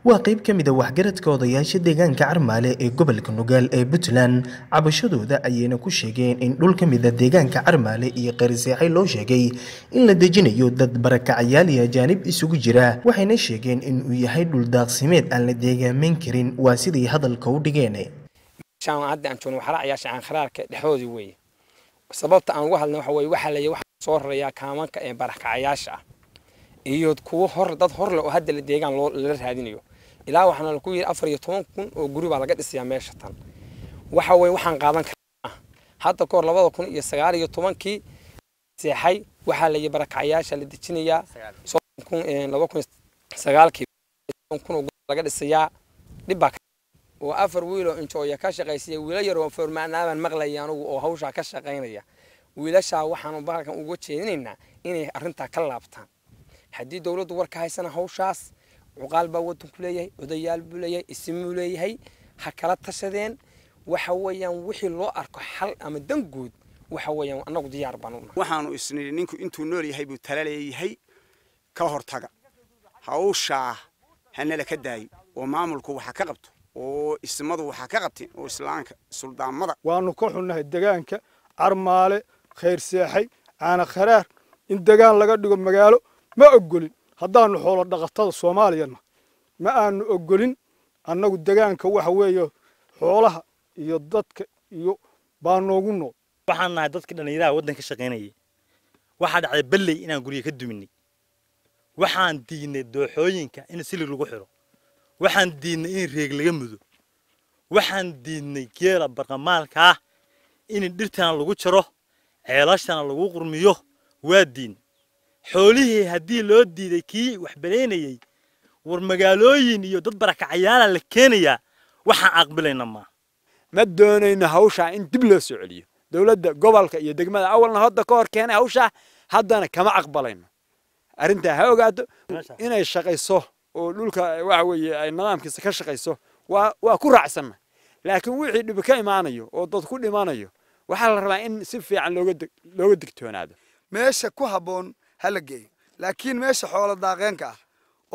waa qayb ka mid a waxgaradka odayaasha deegaanka carmaale ee gobolka nugaal ee puntland cabashadooda ayayna ku sheegeen in dhul ka mid a deegaanka carmaale iyo qariseexay loo sheegay in la dejinayo dad barakacayaal iyo ajaanib isugu jira waxayna sheegeen in uu yahay dhul daaqsimeed aan la deegaameyn karin waa siday hadalka u dhigeen hadda aan joogno waxraacyaasha aankharaarka dhexdoodii weeye sababta aan uga hadlna waxa weye waxaa leeyahay waxaa soo rarayaa kaamanka ee barakacayaasha ah iyo kuwo hor dad hor leh oo hadda la deegaan lala raadinayo ilaa waxaana laku yidhi afar iyo toban kun oo guri baa laga dhisayaa meesha tan waxa weye waxaan qaadan karaa hadda kahor labada kun iyo sagaal iyo tobankii seexay waxaa la yidhi barakacayaasha la dejinayaa soddon kun laba kun sagaalkii kun oo guri laga dhisayaa dhib baa oo afar wiil oo injooya ka shaqaysaya wiila yar oo formaanaabaan maqlaya anugu oo hawshaa ka shaqaynaya wiilashaa waxaanu bahalkan uga jeedinaynaa inay arrintaa ka laabtaan haddii dowladdu warka haysana hawshaas cuqaal baa waddanku leeyahay odayaal buu leeyahay isimuu leeyahay ha kala tashadeen waxa weeyaan wixii loo arko xal ama danguud waxa weeyaan annagu diyaar baan unahay waxaanu isnidhi ninku intuu nool yahay buu tala leeyahay ka hortaga hawshaa hanala ka daayo oo maamulku waxa ka qabto oo ismadu waxaa ka qabteen oo islaamka suldaamada waanu ka xunnahay degaanka carmaale khayr seexay caana kharaar in degaan laga dhigo magaalo ma ogolin haddaanu xoolo dhaqatada soomaaliyana ma aanu ogolin annagu degaanka waxa weeye xoolaha iyo dadka iyo baa noogu nool waxaan nahay dadka dhallinyaraha waddanka shaqaynayay waxaa dhacday belley inaan guryo ka duminay waxaan diidnay dooxooyinka in silig lagu xidho waxaan diidnay in reeg laga mudo waxaan diidnay geela barqamaalka ah in dhirtana lagu jaro ceelashana lagu qurmiyo waa diin xoolihii haddii loo diiday kii wax balaynayey war magaalooyin iyo dad barakacayaala la keenayaa waxaan aqbilayna maa ma doonayno hawshaa in dib loo soo celiyo dowladda gobolka iyo degmada awalna hadda ka hor keenay hawshaa haddana kama aqbalayno arrintaa ha ogaato inay shaqayso oo dhulka waxa weeye ay nidaamkiisa ka shaqayso waa waa ku raacsanna laakiin wixii dhibi ka imaanayo oo dad ku dhimanayo waxaa la rabaa in si fiican looga looga digtoonaado meesha ku habboon ha la geeyo laakiin meesha xoolo daaqeenka ah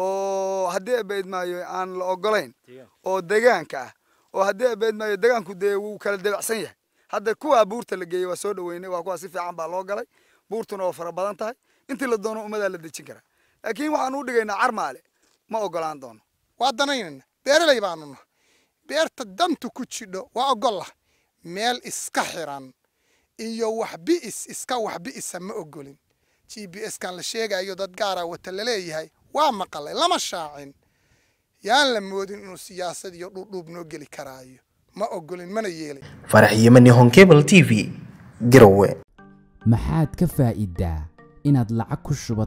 oo haddii abeydmaayo aan la ogolayn oo degaanka ah oo haddii abeydmaayo degaanku dee wuu kala debacsan yahay hadda kuwaa buurta la geeyey waa soo dhaweynay waa kuwaa si fiican baa loo galay buurtuna waa fara badan tahay intii la doono ummadaa la dejin karaa laakiin waxaan u dhigaynaa carmaale ma ogolaan doono waa danaynayna beeraley baanu nahay beerta dantu ku jidho waa ogollah meel iska xiran iyo wax bi'is iska wax bi'isa ma ogolin g b s kan la sheegayo dad gaara wata laleeyahay waa maqalay lama shaacin yaan la moodin inuu siyaasad iyo dhuudhuub noo geli karaayo ma ogolin mana yeelay farax yemani honkebel t v garowe maxaad ka faa'iidaa inaad lacag ku shubato